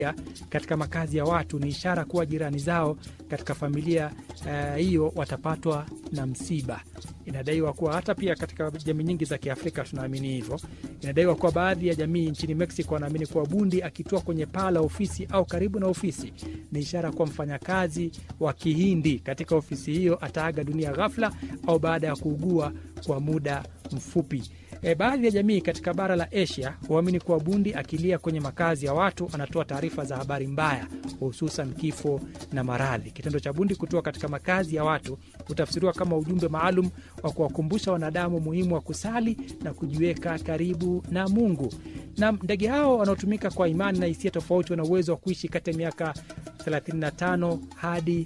katika makazi ya watu ni ishara kuwa jirani zao katika familia hiyo uh, watapatwa na msiba. Inadaiwa kuwa hata pia katika jamii nyingi za Kiafrika tunaamini hivyo. Inadaiwa kuwa baadhi ya jamii nchini Mexico wanaamini kuwa bundi akitua kwenye paa la ofisi au karibu na ofisi ni ishara kuwa mfanyakazi wa Kihindi katika ofisi hiyo ataaga dunia ghafla au baada ya kuugua kwa muda mfupi. E, baadhi ya jamii katika bara la Asia huamini kuwa bundi akilia kwenye makazi ya watu anatoa taarifa za habari mbaya, hususan kifo na maradhi. Kitendo cha bundi kutoa katika makazi ya watu hutafsiriwa kama ujumbe maalum wa kuwakumbusha wanadamu muhimu wa kusali na kujiweka karibu na Mungu. Na ndege hao wanaotumika kwa imani na hisia tofauti wana uwezo wa kuishi kati ya miaka 35 hadi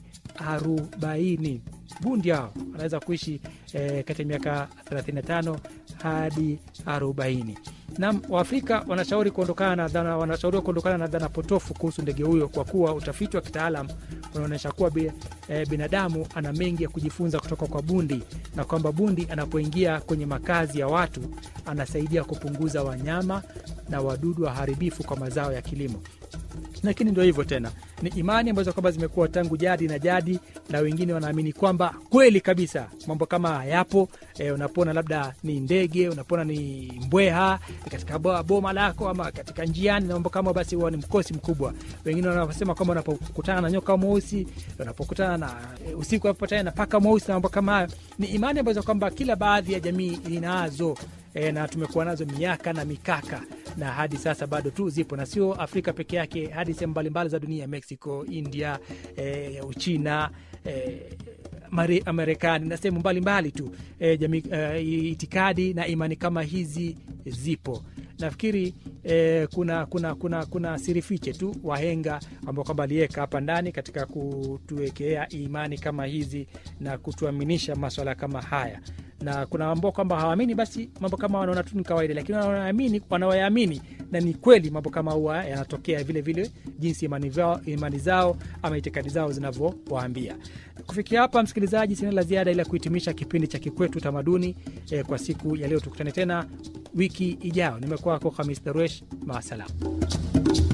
40. Bundi hao wanaweza kuishi eh, kati ya miaka 35 hadi 40. Na Waafrika wanashauri kuondokana na dhana, wanashauriwa kuondokana na dhana potofu kuhusu ndege huyo kwa kuwa utafiti wa kitaalam unaonyesha kuwa bi, eh, binadamu ana mengi ya kujifunza kutoka kwa bundi na kwamba bundi anapoingia kwenye makazi ya watu anasaidia kupunguza wanyama na wadudu waharibifu kwa mazao ya kilimo lakini ndio hivyo tena, ni imani ambazo kwamba zimekuwa tangu jadi na jadi, na wengine wanaamini kwamba kweli kabisa mambo kama hayapo. E, unapona labda ni ndege, unapona ni mbweha katika boma lako ama katika njiani na mambo kama, basi huwa ni mkosi mkubwa. Wengine wanasema kwamba unapokutana na nyoka mweusi, unapokutana na e, usiku unapopatana na paka mweusi na mambo kama hayo, ni imani ambazo kwamba kila baadhi ya jamii inazo e, na tumekuwa nazo miaka na mikaka na hadi sasa bado tu zipo na sio Afrika peke yake, hadi sehemu mbalimbali za dunia, Mexico, India, e, Uchina, e, Marekani na sehemu mbalimbali tu e, jamii, e, itikadi na imani kama hizi zipo. Nafikiri e, kuna, kuna, kuna, kuna sirifiche tu wahenga ambao kwamba aliweka hapa ndani katika kutuwekea imani kama hizi na kutuaminisha maswala kama haya na kuna ambao kwamba hawaamini, basi mambo kama wanaona tu ni kawaida, lakini wanaamini, wanaoyaamini na ni kweli mambo kama huwa yanatokea vile vile, jinsi imani, vao, imani zao ama itikadi zao zinavyowaambia. Kufikia hapa, msikilizaji, sina la ziada ila kuhitimisha kipindi cha Kikwetu Utamaduni eh, kwa siku ya leo. Tukutane tena wiki ijayo. Nimekuwa wako Hamis Daruesh, maasalam.